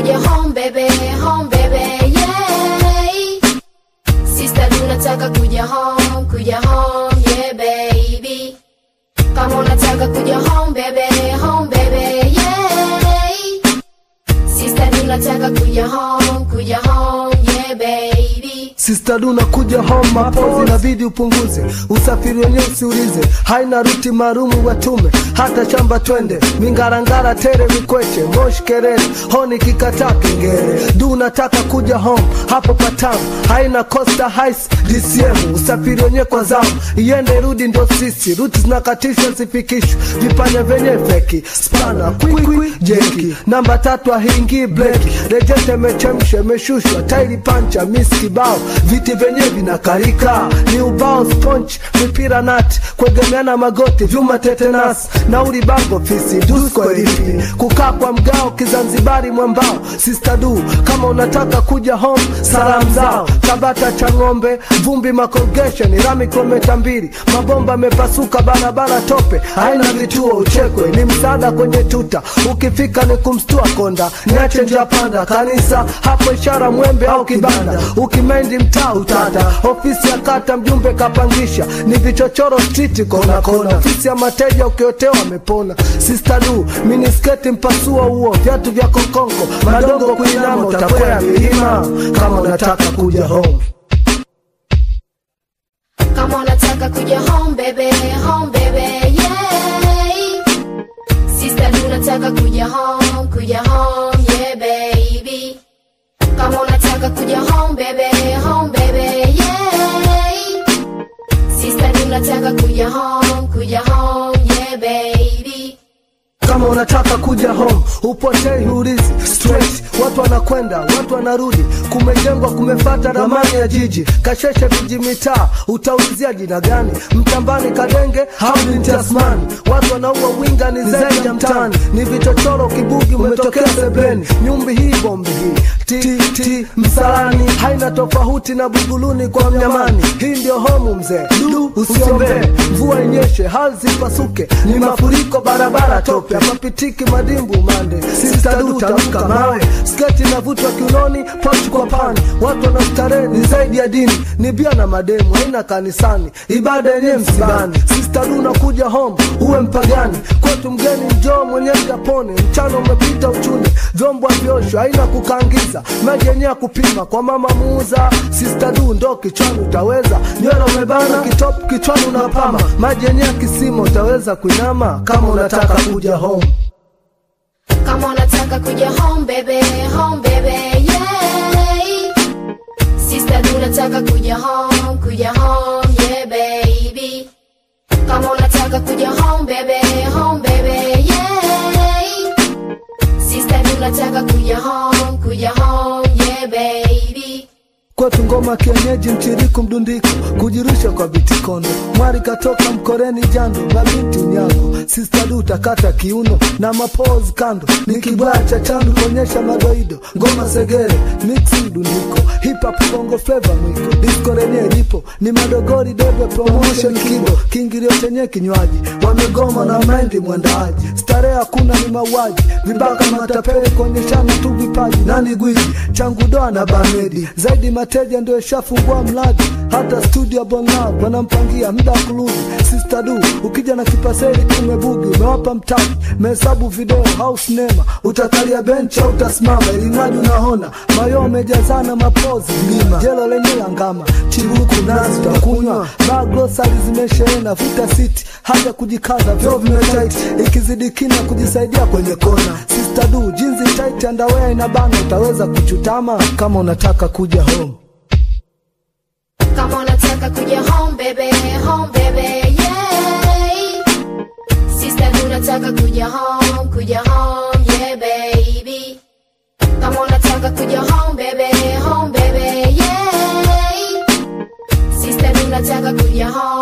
kuja home baby, home baby, yeah. Sister du nataka kuja home, kuja home, yeah baby. Kama unataka kuja home baby, home baby, yeah. Sister du nataka kuja home, kuja home, yeah baby. Sister du nakuja home mapozi inabidi upunguze usafiri wenyewe usiulize haina ruti maalumu watume hata shamba twende mingarangara tere mikweche moshi kerere honi kikataa kengere du nataka kuja home hapo patamu haina costa hais dcm usafiri wenyewe kwa zamu iende rudi ndo sisi ruti zinakatishwa zifikishwe vipanya vyenye feki spana kwikwi jeki namba tatu ahiingii bleki rejete imechemsha imeshushwa tairi pancha mis kibao viti vyenyewe vinakarika ni ubao sponch mipira nati kuegemeana magoti vyuma tetenas nauli bango fisi dusko elipi kukaa kwa mgao kizanzibari mwambao sister du kama unataka kuja home salamu zao tabata cha ng'ombe vumbi makolgesheni rami kilometa mbili mabomba amepasuka barabara tope haina vituo uchekwe ni msaada kwenye tuta ukifika ni kumstua konda niache njia panda kanisa hapo ishara mwembe au kibanda ukimendi mtaa utata ofisi ya kata mjumbe kapangisha ni vichochoro striti kona kona ofisi ya mateja ukiotewa amepona sister du minisketi mpasua huo viatu vya kokongo madongo kuinama utakwea milima kama unataka kuja home Kama unataka kuja home baby, home baby, yeah. Sister du nataka kuja home, kuja home, yeah baby. Kama unataka kuja home baby, home baby, yeah. Sister du nataka kuja home, kuja home, yeah baby. kama unataka kuja home upotei huulizi straight watu wanakwenda watu wanarudi kumejengwa kumefata ramani ya jiji kasheshe viji mitaa utaulizia jina gani mtambani kadenge au ni tasmani watu wanaua winga ni zaidi ya mtani ni vichochoro kibugi umetokea sebeni nyumbi hii bombi hii ti ti msalani haina tofauti na buguluni kwa mnyamani hii ndio homu mzee du usiombee mvua inyeshe hali zipasuke ni mafuriko barabara tope mapitiki madimbu mande sistadu tamka mawe sketi inavutwa kiunoni pochi kwa pani watu wanastarehe ni zaidi ya dini ni bia na mademu haina kanisani ibada yenyewe msibani sistadu unakuja home uwe mpagani kwetu mgeni njoo mwenyewe japone mchana umepita uchuni vyombo vyoshwa haina kukaangiza maji yenyewe ya kupima kwa mama muuza sistadu ndo kichwani utaweza nywele umebana kitop kichwani unapama maji yenyewe ya kisima utaweza kuinama kama unataka kuja home Kama unataka kuja home baby, home baby, yeah. Sister du nataka kuja home, kuja home, yeah baby. Kama unataka kuja home baby, home baby, yeah. Sister du nataka kuja home, kuja home, yeah baby. kwetu ngoma kienyeji mchiriku mdundiko kujirusha kwa bitikono mwari katoka mkoreni jando mabinti unyago sistadu utakata kiuno na mapozi kando ni kibaya cha chandu kuonyesha madoido ngoma segere mixi mdundiko hip hop bongo flava mwiko disco lenye lipo ni madogori debe promotion kibo kiingilio chenye kinywaji wamegoma na mendi mwandaaji starehe hakuna ni mauaji vibaka matapeli kuonyeshana tu vipaji nani gwiji changu doa na bamedi zaidi mateja ndio ishafungua mradi hata studio bonlab wanampangia muda wa kurudi sister du ukija na kipaseli kumebugi umewapa mtaji mehesabu video au sinema utakalia bench au utasimama ilimradi unaona mayo amejazana mapozi lima jelo lenye la ngama chibuku nazi utakunywa baa grosari zimesheena vuta siti haja kujikaza vyo vimetaiti ikizidi kina kujisaidia kwenye kona sister du jinsi tight underwear inabana utaweza kuchutama kama unataka kuja home Kama unataka kuja home baby, home baby, yeah. Sister du nataka kuja home, kuja home, yeah baby. Kama unataka kuja home baby, home baby, yeah. Sister du nataka kuja home